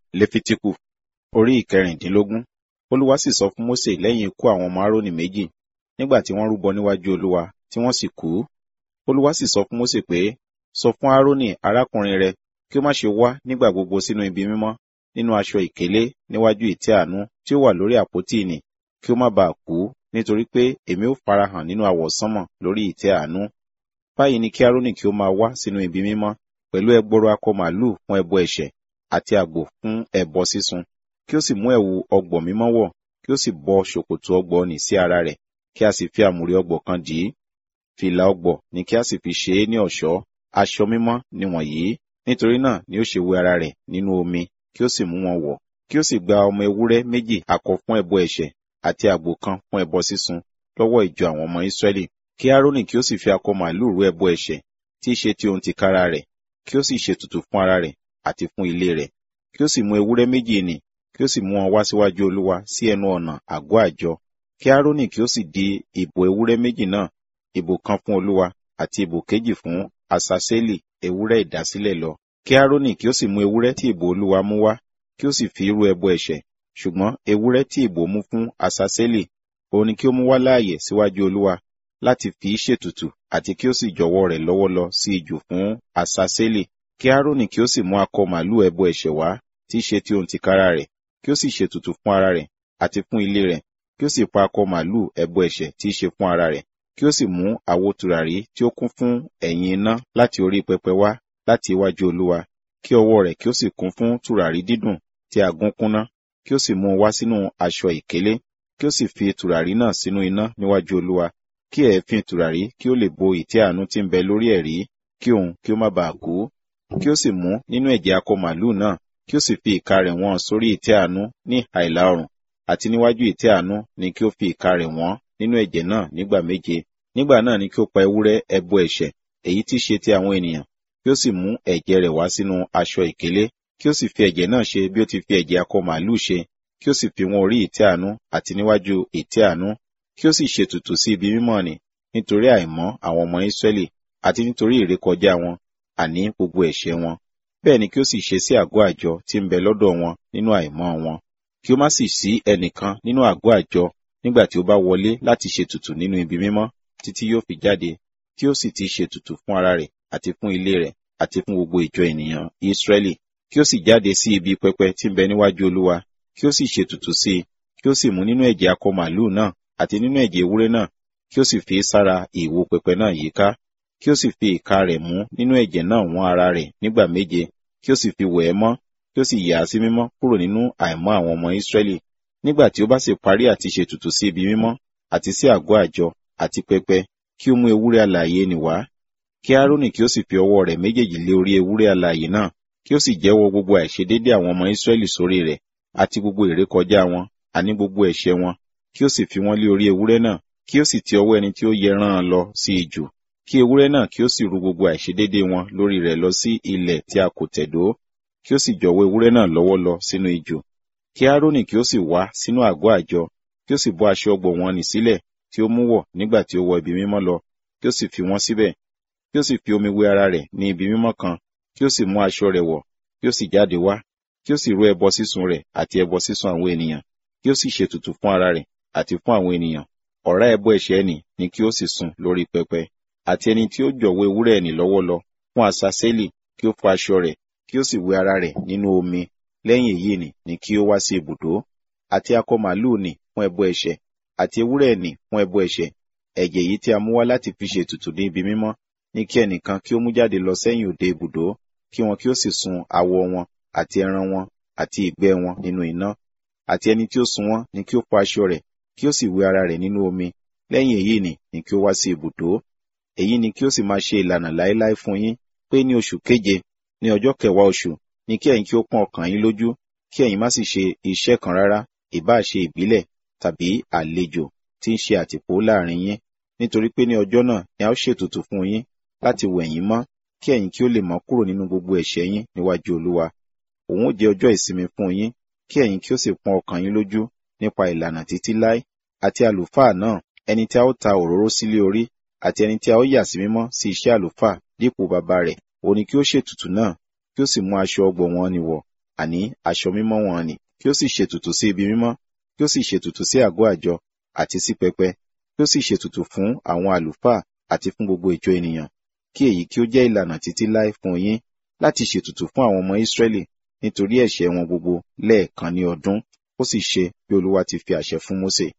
lefitiku orí ìkẹrìndínlógún olúwa sì sọ fún mósè lẹ́yìn ikú àwọn ọmọ árónì méjì nígbà tí wọ́n rúbọ níwájú olúwa tí wọ́n sì kú olúwa sì sọ fún mósè pé sọ fún árónì arákùnrin rẹ kí ó má ṣe wá nígbà gbogbo sínú ibi mímọ́ nínú aṣọ ìkélé níwájú ìtẹ́ àánú tí ó wà lórí àpótí ìnì kí ó má baà kú nítorí pé èmi ó farahàn nínú àwọsánmọ̀ lórí ìtẹ́ àánú báyìí ni kí árónì kí ó máa wá sínú ibi mímọ́ pẹ̀lú ẹgbọrọ akọ màlúù fún ẹbọ ẹ̀ṣẹ̀ àti àgbò fún ẹbọ sísun kí ó sì mú ẹ̀wù ọgbọ̀ mímọ́ wọ̀ kí ó sì bọ ṣòkòtò ọgbọ̀ nì sí ara rẹ̀ kí a sì fi àmùrè ọgbọ̀ kan dì í fìlà ọgbọ̀ ni kí a sì fi ṣe é ní ọ̀ṣọ́ aṣọ mímọ́ nìwọ̀nyí nítorí náà ni ó ṣe wẹ ara rẹ̀ nínú omi kí ó sì mú wọn wọ̀ kí ó sì gba ọmọ ewúrẹ́ méjì akọ fún ẹbọ ẹ̀ṣẹ̀ àti àgbò kan fún ẹbọ sísun lọ́wọ́ ìjọ àwọn ọmọ Ísírẹ́lì kí Árónì kí ó sì fi akọ màlúù rú ẹbọ ẹ̀ṣẹ̀ tí í ṣe ti ohun tìkára rẹ̀ kí ó sì ṣètùtù fún ara rẹ̀ àti fún ilé rẹ̀ kí ó sì mú ewúrẹ́ méjì nì kí ó sì mú wọn wá síwájú Olúwa sí ẹnu ọ̀nà àgọ́ àjọ kí Árónì kí ó sì di ìbò ewúrẹ́ méjì náà ìbò kan fún Olúwa àti ìbò kejì fún Asaseli ewúrẹ́ ìdásílẹ̀ lọ kí Árónì kí ó sì mú ewúrẹ́ tí ìbò Olúwa mú wá kí ó sì fi irú ẹbọ ẹ̀ṣẹ̀ ṣùgbọ́n ewúrẹ́ tí ìbò mú fún Asaseli òun ni kí ó mú wá láàyè síwájú Olúwa láti fi í ṣètùtù àti kí ó sì jọ̀wọ́ rẹ̀ lọ́wọ́ lọ sí ijù fún Asaseli kí Árónì kí ó sì mú akọ màlúù ẹbọ ẹ̀ṣẹ̀ wá tí í ṣe ti ohun tìkára rẹ̀ kí ó sì ṣètùtù fún ara rẹ̀ àti fún ilé rẹ̀ kí ó sì pa akọ màlúù ẹbọ ẹ̀ṣẹ̀ tí í ṣe fún ara rẹ̀ kí ó sì mú àwo tùràrí tí ó kún fún ẹ̀yìn iná láti orí pẹpẹ wá láti iwájú Olúwa kí ọwọ́ rẹ̀ kí ó sì kún fún tùràrí dídùn tí a gún kúnná kí ó sì mú un wá sínú aṣọ ìkélé kí ó sì fi tùràrí náà sínú iná níwájú Olúwa kí ẹ̀ẹ́fín tùràrí kí ó lè bo ìtẹ́ àánú tí ń bẹ lórí ẹ̀rí kí òun kí ó má baà kú kí ó sì mú nínú ẹ̀jẹ̀ akọ màlúù náà kí ó sì fi ìka rẹ̀ wọ́n sórí ìtẹ́ àánú ní ìhà ìlà oòrùn àti níwájú ìtẹ́ àánú ni kí ó fi ìka rẹ̀ wọ́n nínú ẹ̀jẹ̀ náà nígbà méje nígbà náà ni kí ó pa ewúrẹ́ ẹbọ ẹ̀ṣẹ̀ èyí tí ṣe ti àwọn ènìyàn kí ó sì mú ẹ̀jẹ̀ rẹ̀ wá sínú aṣọ ìkélé kí ó sì fi ẹ̀jẹ̀ náà ṣe bí ó ti fi ẹ̀jẹ̀ akọ màlúù ṣe kí ó sì fi wọn orí ìtẹ́ àánú àti níwájú ìtẹ́ àánú kí ó sì ṣètùtù sí ibi mímọ́ nì nítorí àìmọ́ àwọn ọmọ Ísírẹ́lì àti nítorí ìrékọjá wọn àní gbogbo ẹ̀ṣẹ̀ wọn bẹ́ẹ̀ ni kí ó sì ṣe sí àgọ́ àjọ tí ń bẹ lọ́dọ̀ wọn nínú àìmọ́ wọn kí ó má sì sí ẹnìkan nínú àgọ́ àjọ nígbà tí ó bá wọlé láti ṣètùtù nínú ibi mímọ́ títí yóò fi jáde tí ó sì ti ṣètùtù fún ara rẹ̀ àti fún ilé rẹ̀ àti fún gbogbo ìjọ ènìyàn Ísírẹ́lì kí ó sì jáde sí ibi pẹpẹ tí ń bẹ níwájú Olúwa kí ó sì ṣètùtù sí i kí ó sì mú nínú ẹ̀jẹ̀ akọ màlúù náà àti nínú ẹ̀jẹ̀ ewúrẹ́ náà kí ó sì fi sára ìwo pẹpẹ náà yíká kí ó sì fi ìka rẹ̀ mú nínú ẹ̀jẹ̀ náà wọ́n ara rẹ̀ nígbà méje kí ó sì fi wẹ̀ ẹ́ mọ́ kí ó sì yà á sí mímọ́ kúrò nínú àìmọ́ àwọn ọmọ Ísírẹ́lì nígbà tí ó bá sì parí àti ṣètùtù sí ibi mímọ́ àti sí àgọ́ àjọ àti pẹpẹ kí ó mú ewúrẹ́ alààyè nì wá kí Árónì kí ó sì fi ọwọ́ rẹ̀ méjèèjì lé orí ewúrẹ́ alààyè náà kí ó sì jẹ́wọ́ gbogbo àìṣedéédé àwọn ọmọ Ísírẹ́lì sórí rẹ̀ àti gbogbo ìrékọjá wọn àní gbogbo ẹ̀ṣẹ̀ wọn kí ó sì fi wọ́n lé orí ewúrẹ́ náà kí ó sì ti ọwọ́ ẹni tí ó yẹ rán an lọ sí ijù kí ewúrẹ́ náà kí ó sì ru gbogbo àìṣedéédé wọn lórí rẹ̀ lọ sí ilẹ̀ tí a kò tẹ̀dó kí ó sì jọ̀wọ́ ewúrẹ́ náà lọ́wọ́ lọ sínú ijù kí Árónì kí ó sì wá sínú àgọ́ àjọ kí ó sì bọ́ aṣọ ọgbọ̀ wọn nì sílẹ̀ tí ó mú wọ̀ nígbà tí ó wọ ibi mímọ́ lọ kí ó sì fi wọ́n síbẹ̀ kí ó sì fi omi wẹ ara rẹ̀ ní ibi mímọ́ kan kí ó sì mú aṣọ rẹ̀ wọ̀ kí ó sì jáde wá kí ó sì rú ẹbọ sísun rẹ̀ àti ẹbọ sísun àwọn ènìyàn kí ó sì ṣètùtù fún ara rẹ̀ àti fún àwọn ènìyàn ọ̀rá ẹbọ ẹ̀ṣẹ̀ ẹnì ni kí ó sì sun lórí pẹpẹ àti ẹni tí ó jọ̀wọ́ ewúrẹ́ ẹnì lọ́wọ́ lọ fún asaseli kí ó fọ aṣọ rẹ̀ kí ó sì wẹ ara rẹ̀ nínú omi lẹ́yìn èyí nì ni kí ó wá sí ibùdó àti akọ màlúù nì fún ẹbọ ẹ̀ṣẹ̀ àti ewúrẹ́ ẹnì fún ẹbọ ẹ̀ṣẹ̀ ẹ̀jẹ̀ yìí tí a mú wá láti fi ṣe ètùtù ní ibi mímọ́ ní kí ẹnìkan kí ó mú jáde lọ sẹ́yìn òde ibùdó kí wọn kí ó sì sun awọ wọn àti ẹran wọn àti ìgbẹ́ wọn nínú iná àti ẹni tí ó sun wọn ni kí ó fọ aṣọ rẹ̀ kí ó sì wẹ ara rẹ̀ nínú omi lẹ́yìn èyí nì ni kí ó wá sí ibùdó èyí ni kí ó sì máa ṣe ìlànà láéláé fún yín pé ní oṣù keje ní ọjọ́ kẹwàá oṣù ni kí ẹ̀yin kí ó pọ́n ọkàn yín lójú kí ẹ̀yin má sì ṣe iṣẹ́ kan rárá ìbáà ṣe ìbílẹ̀ tàbí àlejò tí ń ṣe àtìpó láàrin yín nítorí pé ní ọjọ́ náà ni a ó ṣètùtù fún yín láti wẹ̀ yín mọ́ kí ẹ̀yin kí ó lè mọ́ kúrò nínú gbogbo ẹ̀ṣẹ̀ yín níwájú Olúwa òun ó jẹ́ ọjọ́ ìsinmi fún yín kí ẹ̀yin kí ó sì pọ́n ọkàn yín lójú nípa ìlànà títí láé àti àlùfáà náà ẹni tí a ó ta òróró sílé orí àti ẹni tí a ó yà sí mímọ́ sí iṣẹ́ àlùfáà dípò bàbá rẹ̀ òun ni kí ó ṣètùtù náà kí ó sì mú aṣọ ọgbọ̀ wọn ni wọ̀ àní aṣọ mímọ́ wọn nì kí ó sì ṣètùtù sí ibi mímọ́ kí ó sì ṣètùtù sí àgọ́ àjọ àti sí pẹpẹ kí ó sì ṣètùtù fún àwọn àlùfáà àti fún gbogbo ìjọ ènìyàn kí èyí kí ó jẹ́ ìlànà títí láé fún yín láti ṣètùtù fún àwọn ọmọ Ísírẹ́lì nítorí ẹ̀ṣẹ̀ wọn gbogbo lẹ́ẹ̀kan ní ọdún ó sì ṣe bí Olúwa ti fi àṣẹ fún Mósè